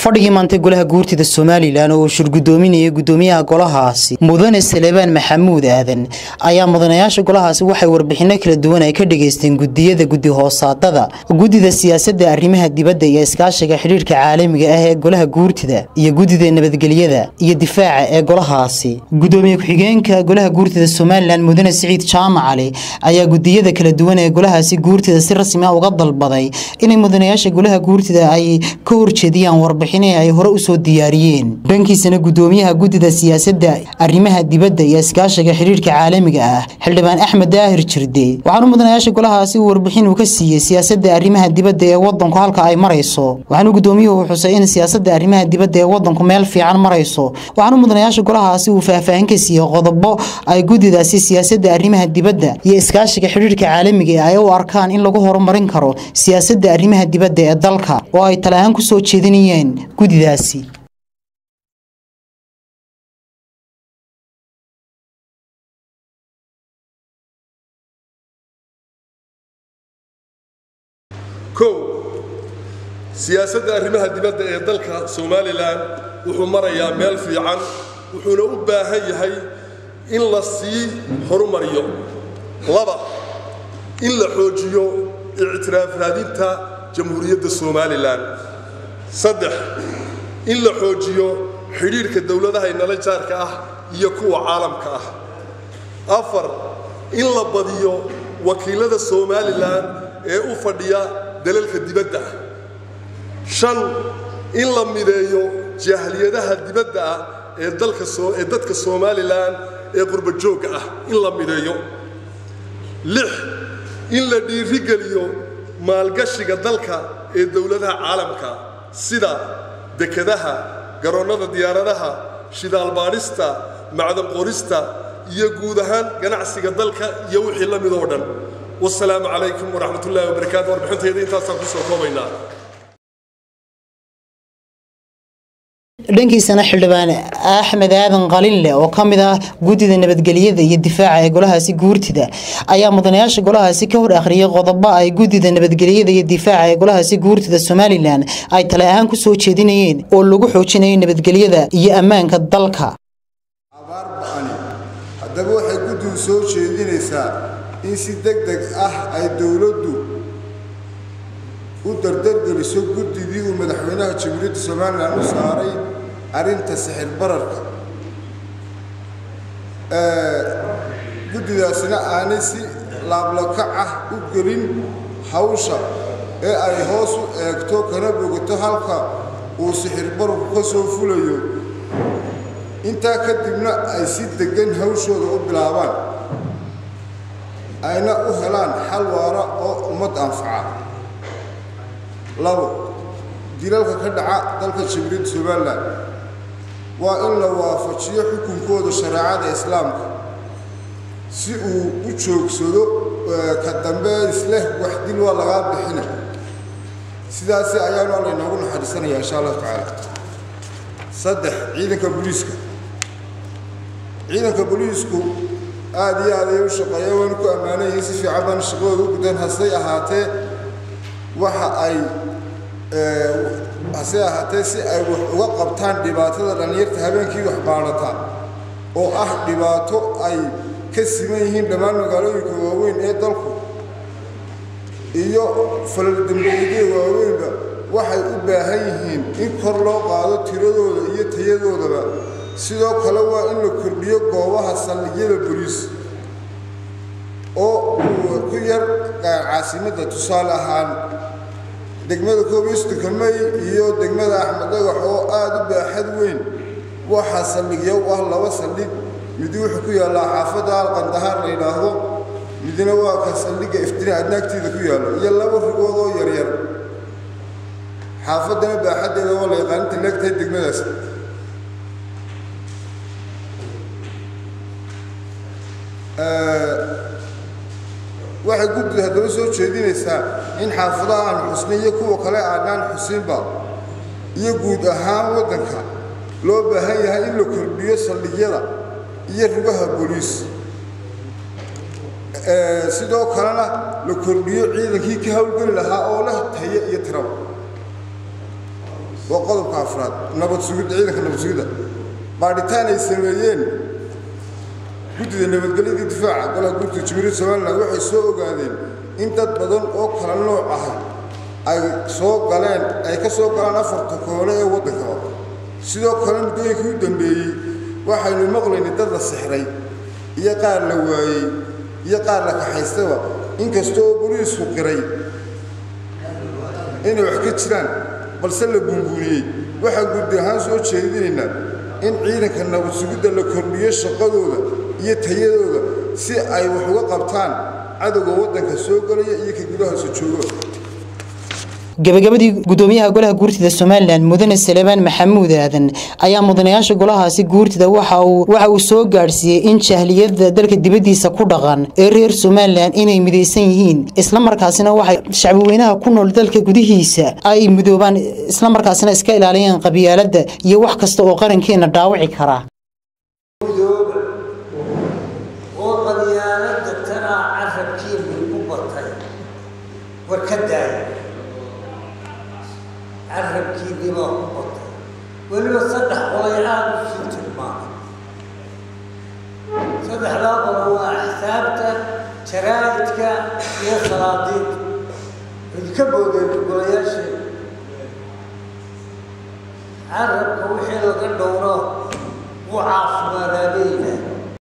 fadhigii maantay golaha guurtida somalilan oo uu shirgudoominayay gudoomiyaha golahaasi mudane salebaan maxamuud aadan ayaa mudanayaasha golahaasi waxay warbixino kala duwan ay ka dhageysteen gudiyada guddi hoosaadada guddida siyaasadda arrimaha dibadda iyo iskaashiga xidhiirka caalamiga ah ee golaha guurtida iyo guddida nabadgelyada iyo difaaca ee golahaasi gudoomiye ku-xigeenka golaha guurtida somalilan mudane siciid jaamac cali ayaa gudiyada kala duwan ee golahaasi guurtida si rasmi ah uga dalbaday inay mudanayaasha golaha guurtida ay ka horjeediyaan warbixinihii ay hore usoo diyaariyeen dhankiisana gudoomiyaha guddida siyaasadda arrimaha dibadda iyo iskaashiga xidhiirka caalamiga ah xildhibaan axmed daahir jirde waxaanu mudanayaasha golahaasi uu warbixin uu ka siiyey siyaasadda arrimaha dibadda ee wadanku halka ay marayso waxaanu gudoomiyuhu xusay in siyaasadda arrimaha dibadda ee wadanku meel fiican marayso waxaanu mudanayaasha golahaasi uu faahfaahin ka siiyey qodobo ay guddidaasi siyaasadda arrimaha dibadda iyo iskaashiga xidhiirka caalamiga ay u arkaan in lagu horumarin karo siyaasadda arrimaha dibadda ee dalka oo ay talahaan ku soo jeedinayeen guddidaasi kow siyaasadda arrimaha dibadda ee dalka somalilan wuxuu marayaa meel fiican wuxuuna u baahan yahay in la sii horumariyo laba in la xoojiyo ictiraaf raadinta jamhuuriyadda somalilan saddex in la xoojiyo xidhiidhka dowladaha inala jaarka ah iyo kuwa caalamka ah afar in la badiyo wakiilada somalilan ee u fadhiya dalalka dibadda ah shan in la mideeyo jahliyadaha dibadda ah ee dalka ee dadka somalilan ee qurbajoogga ah in la mideeyo lix in la dhiirigeliyo maalgashiga dalka ee dowladaha caalamka sida dekadaha garoonnada diyaaradaha shidaalbaadhista macdan qorista iyo guud ahaan ganacsiga dalka iyo wixii la mid oo dhan wasalaamu calaykum waraxmat ullahi wabarakaatu warbixintayda intaasaan kusoo koobaynaa dhankiisana xildhibaan axmed aadan qalinle oo ka mid ah guddida nabadgelyada iyo difaaca ee golahaasi guurtida ayaa mudanayaasha golahaasi ka hor akhriyay qodobo ay guddida nabadgelyada iyo difaaca ee golahaasi guurtida somalilan ay tale ahaan ku soo jeedinayeen oo lagu xoojinayo nabadgelyada iyo ammaanka dalka abaar ba-ani haddaba waxay guddigu soo jeedinaysaa in si deg deg ah ay dowladdu u dardargeliso guddidii uu madaxweynaha jamhuuriyadda somalilan u saaray arrinta sixir bararka guddidaasina aanay si laablakac ah u gelin hawsha ee ay hoos u eegto kana bogato halka uu sixir bararku ka soo fulayo intaa kadibna ay si deggan hawshooda u bilaabaan ayna u helaan xal waara oo ummad anfaca labo dilalka ka dhaca dalka jamhuuriyadda somalilan waa in la waafajiyo xukunkooda shareecada islaamka si uu u joogsado ka dambe isleh wax dil waa lagaa bixina sidaasi ayaanu alla inoogu naxariisanaya insha allahu tacaala saddex ciidanka booliiska ciidanka booliisku aada iyo aad ay u shaqeeyeen waynu ku ammaanan yihiin si fiican baana shaqadooda u guteen hasey ahaatee waxa ay hase ahaatee si ay wax uga qabtaan dhibaatada dhallinyarta habeenkii wax baadhata oo ah dhibaato ay ka siman yihiin dhammaan magaalooyinka waaweyn ee dalku iyo falaldambeedyada waaweynba waxay u baahan yihiin in kor loo qaado tiradooda iyo tayadoodaba sidoo kale waa in la kordhiyo goobaha saldhigyada boliis oo uu ku yar caasimadda tusaale ahaan degmada koob iyo soddonka may iyo degmada axmed dhagax oo aada u baaxad weyn waxaa saldhigya u ah laba saldhig midi wuxuu ku yaallaa xaafadda alqandahaar la yidhaahdo midna waa ka saldhigga iftine adnaagtiida ku yaallo iyo laba rigood oo yaryar xaafaddana baaxaddeeda waa la yaqaaninta leegtahay degmadaas waxay guddidu haddaba soo jeedinaysaa in xaafadaha aan xusnay iyo kuwa kale aanaan xusinba iyo guud ahaan waddanka loo baahan yahay in la kordhiyo saldhigyada iyo rugaha booliis sidoo kalena la kordhiyo ciidankii ka howlgeli lahaa oo leh tayo iyo tiraba waa qodobka afraad nabad sugidda ciidanka nabad sugidda baadhitaan ay sameeyeen guddida nabadgelyada difaaca golaha guurta jumhuuriyadda somalilan waxay soo ogaadeen in dad badan oo kala nooc ah ay soo galeen ay ka soo galaan afarta koole ee waddankaba sidoo kale muddooyinkii u dambeeyey waxaynu maqlaynay dad la sixray iyo qaar la waayey iyo qaar la kaxaystaba inkastoo boliisku qiray inay wax ka jiraan balse la buunbuuniyey waxaan guddi ahaan soo jeedinaynaa in ciidanka nabad sugidda la kordhiyo shaqadooda iyo tayadooda si ay wax uga qabtaan cadowga waddanka soo galaya iyo ka gudahaasa jooga gabagabadii gudoomiyaha golaha guurtida somalilan mudane salebaan maxamuud aadan ayaa mudanayaasha golahaasi guurtida waxa uu soo gaadhsiiyey in jahliyada dalka dibaddiisa ku dhaqan ee reer somalilan inay midaysan yihiin islamarkaasina waxay shacbiweynaha ku nool dalka gudihiisa ay midoobaan islamarkaasina iska ilaaliyaan qabyaaladda iyo wax kasta oo qarankeena dhaawici kara carabkiidii baa ku batay weliba saddex qolay aada u sii tilmaamay saddexdaa qolo waa axsaabta jaraa'idka iyo salaadiinta idinka boodeen golayaasheeda carabka wixii laga dhowro wuu caafimaadaabeyna